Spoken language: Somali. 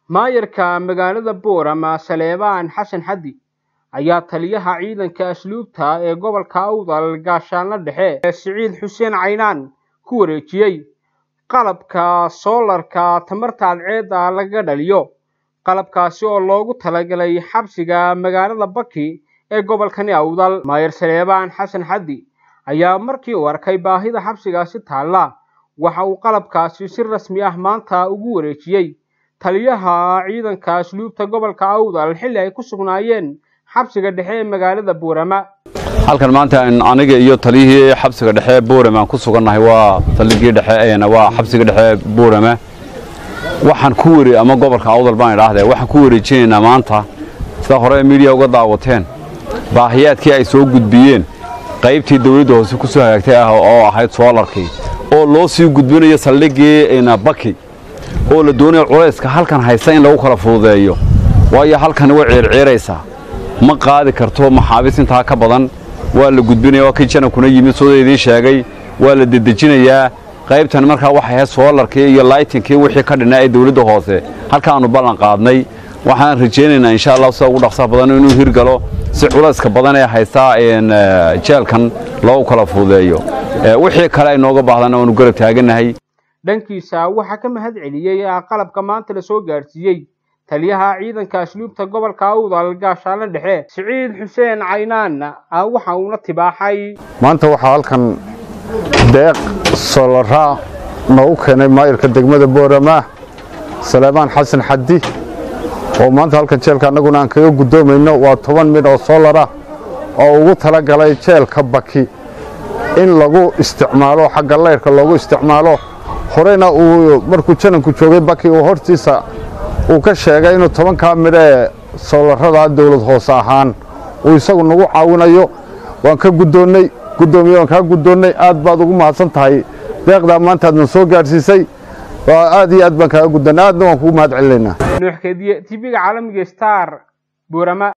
maayarka magaalada boorama saleebaan xasan xaddi ayaa taliyaha ciidanka asluubta ee gobolka awdal gaashaanla dhexe ee siciid xuseen caynaan ku wareejiyey qalabka soolarka tamarta cadceedda lagaga dhaliyo qalabkaasi oo loogu talagalay xabsiga magaalada baki ee gobolkani awdal maayar saleebaan xasan xaddi ayaa markii uu arkay baahida xabsigaasi taalla waxa uu qalabkaasi si rasmi ah maanta ugu wareejiyey taliyaha ciidanka asluubta gobolka awdal xilli ay ku sugnaayeen xabsiga dhexe ee magaalada boorama halkan maanta aniga iyo taliyihii xabsiga dhexe boorama aan ku sugannahay waa taligii dhexe waa xabsiga dhexe boorama waxaan ku wari ama gobolka awdal baan idhaahdee waxaan ku wareejinaynaa maanta sida hore miidiya uga daawateen baahiyaadkii ay soo gudbiyeen qaybtii dawladda hoose ku soo hagaagtay ah oo ahayd soolarkii oo loo sii gudbinayo saldhigii baki oo la doonayo culayska halkan haysta in lagu kala fududeeyo waayo halkani way ciirciiraysaa ma qaadi karto maxaabiis intaa ka badan waa la gudbinaya waa kii janankuna yimid sooda idiin sheegay waa la dedejinayaa qaybtan markaa waxay ahayd soolarkii iyo laytinkii wixii ka dhinaa ee dawladda hoose halkaannu ballan qaadnay waxaan rajaynaynaa insha allah sida ugu dhaqsaha badan inuu hirgalo si culayska badan ee haystaa jeelkan loogu kala fududeeyo wixii kale ay nooga baahdana waanu garab taagannahay dhankiisa waxaa ka mahad celiyey qalabka maanta la soo gaadhsiiyey taliyaha ciidanka asluubta gobolka awdal gaashaanle dhexe siciid xuseen caynaan waxa uuna tibaaxay maanta waxaa halkan deeq solaraa noogu keenay maayarka degmada boorama saleebaan xasan xaddi oo maanta halkan jeelka annaguna aan kaga guddoomayno waa toban midh oo soolara oo ugu tala galay jeelka baki in lagu isticmaalo xagga layrka loogu isticmaalo horeyna uu markuu jananku joogay baki uu hortiisa uu ka sheegay inuu tobankaa midho ee soolarada dawlad hoose ahaan uu isagu nagu caawinayo waan ka guddoonnay guddoomiye waan kaa guddoonnay aad baad ugu mahadsan tahay deeqdaa maanta aadna soo gaadhsiisay aad iyo aad baan kaaga guddoonnay aadna waan kugu mahad celinaynaa nuuxkeediye tv-ga caalamiga star boorama